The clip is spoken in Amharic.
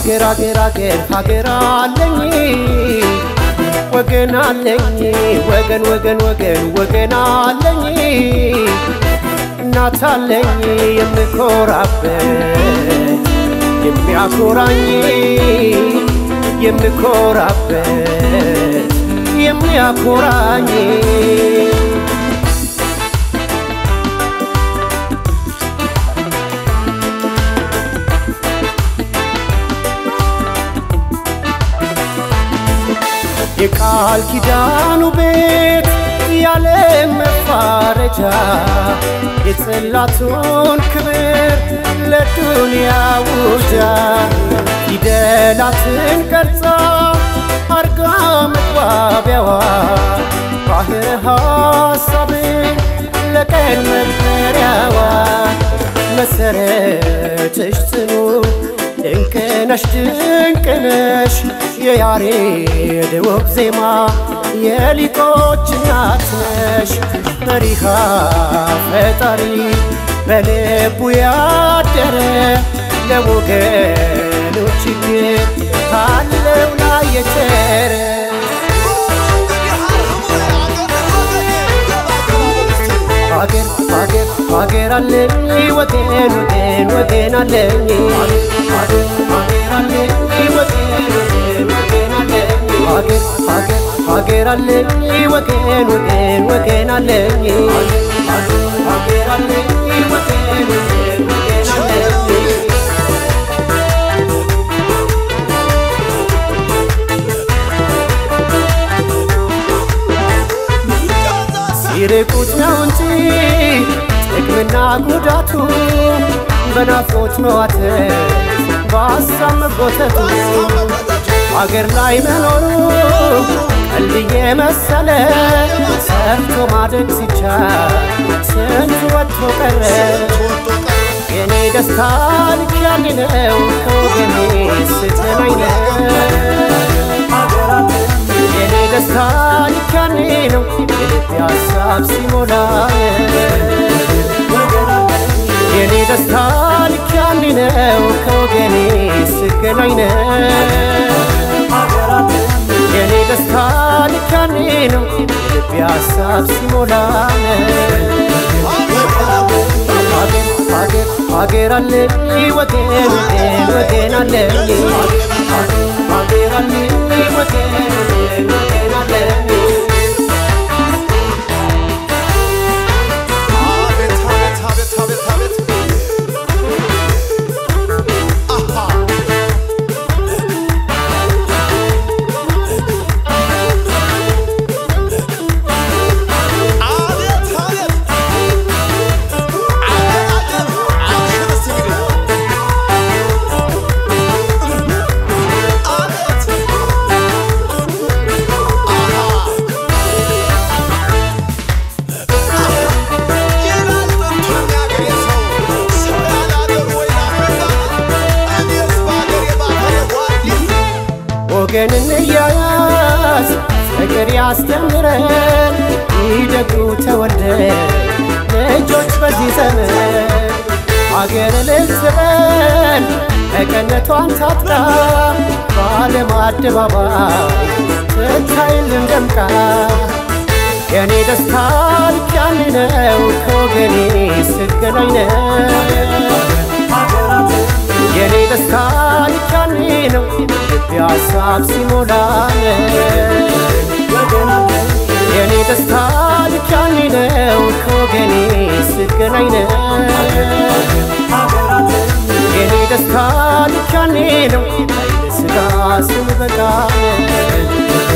ሀገር ሀገር ሀገር ሀገር አለኝ ወገን አለኝ ወገን ወገን ወገን ወገን አለኝ እናት አለኝ የምኮራበት የሚያኮራኝ የምኮራበት የሚያኮራኝ የቃል ኪዳኑ ቤት ያለ መፋረጃ የጽላቱን ክብር ለዱንያ ውጃ ፊደላትን ቀርጻ አርጋ መግባቢያዋ ባህር ሐሳብን ለቀን መመሪያዋ መሰረትሽ ጽኑ ድንቅነሽ ድንቅነሽ የያሬድ ውብ ዜማ የሊቆች እናት ነሽ መሪኻ ፈጣሪ በልቡ ያደረ ለወገኑ ችግር ካለው ላይ የቸረ ሀገር ሀገር ሀገር አለኝ ወገን ወገን ወገን አለኝ ሀገር ሀገር አለኝ ወገን ወገን ወገን አለኝ ሀገር ሀገር ሀገር አለኝ ወገን ወገን ወገን አለኝ ሀገር ሀገር አለኝ ወገን ወገን ወገን አለኝ ሲርቁት ነው እንጂ ጥቅምና ጉዳቱ በናፍቆት መዋተት በሀሳብ መጎተቱ አገር ላይ መኖሩ ቀልድ የመሰለ ሰርቶ ማደግ ሲቻል ስንቱ ወጥቶ ቀረ የኔ ደስታ ልክ ያለ ነው ከወገኔ ስትናኝ የኔ ደስታ ልክ ያለ ነው የልቤ ሀሳብ ሲሞላ የኔ ደስታ ልክ ያለ ነው ከወገኔ ስገናኝ የኔ ደስታ ልክ ያለ ነው የልቤ ሀሳብ ሲሞላ ሀገር ሀገር ሀገር አለኝ ወገን ወገን ወገን አለኝ ሀገር አለኝ ወገን ወገን ወገን አለኝ አቤት አቤት አቤት አቤት አቤት አሃ አቤት አቤት አገር አገር አብሽር እስቲ እንግዲህ አቤት አሃ ይላል ጥንቱን ያገሬ ሰው ሰው ያለ አገሩ ወይ ናፈቃ እኔስ በአገሬ ባፈሬ ጓዴ ወገን እንያያዝ ፍቅር ያስተምረን ይደጉ ተወልደን ልጆች በዚህ ዘመን አገር ልትበል በቀነቷን ታጥቃ በዓለም አደባባይ ትታይልን ደምቃ የኔ ደስታ ልክ ያለ ነው ከወገኔ ስገናኝ ነው የኔ ደስታ ልክ ያለ ነው ልቤ ሀሳብ ሲሞላ የኔ ደስታ ልክ ያለ ነው ከወገኔ ስገናኝ ነው የኔ ደስታ ልክ ያለ ነው ለስጋ ስንበቃ